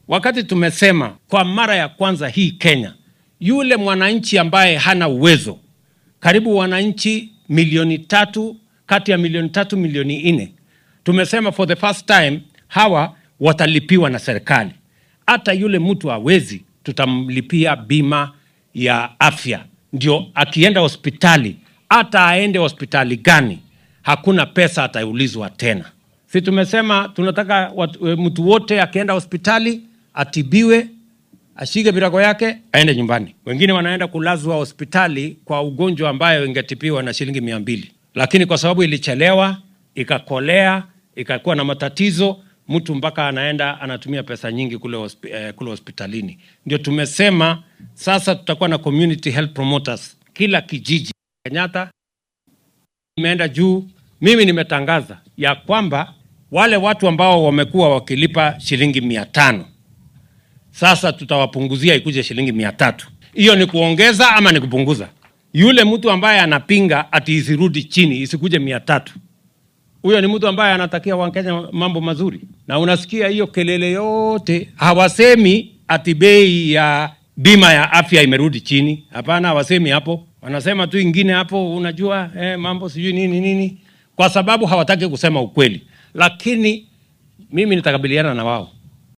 wakati tumesema kwa mara ya kwanza hii Kenya, yule mwananchi ambaye hana uwezo, karibu wananchi milioni tatu kati ya milioni tatu milioni nne, tumesema for the first time hawa watalipiwa na serikali. Hata yule mtu hawezi, tutamlipia bima ya afya, ndio akienda hospitali, hata aende hospitali gani, hakuna pesa ataulizwa tena. Si tumesema tunataka watu, e, mtu wote akienda hospitali atibiwe, ashike virago yake aende nyumbani. Wengine wanaenda kulazwa hospitali kwa ugonjwa ambayo ingetibiwa na shilingi mia mbili, lakini kwa sababu ilichelewa ikakolea ikakuwa na matatizo, mtu mpaka anaenda anatumia pesa nyingi kule, hospi, eh, kule hospitalini. Ndio tumesema sasa tutakuwa na community health promoters kila kijiji. Kenyatta imeenda juu. Mimi nimetangaza ya kwamba wale watu ambao wamekuwa wakilipa shilingi mia tano sasa tutawapunguzia ikuje shilingi mia tatu. Hiyo ni kuongeza ama ni kupunguza? Yule mtu ambaye anapinga ati isirudi chini isikuje mia tatu, huyo ni mtu ambaye anatakia Wakenya mambo mazuri. Na unasikia hiyo kelele yote, hawasemi ati bei ya bima ya afya imerudi chini. Hapana, hawasemi hapo, wanasema tu ingine hapo, unajua eh, mambo sijui nini nini, kwa sababu hawataki kusema ukweli. Lakini mimi nitakabiliana na wao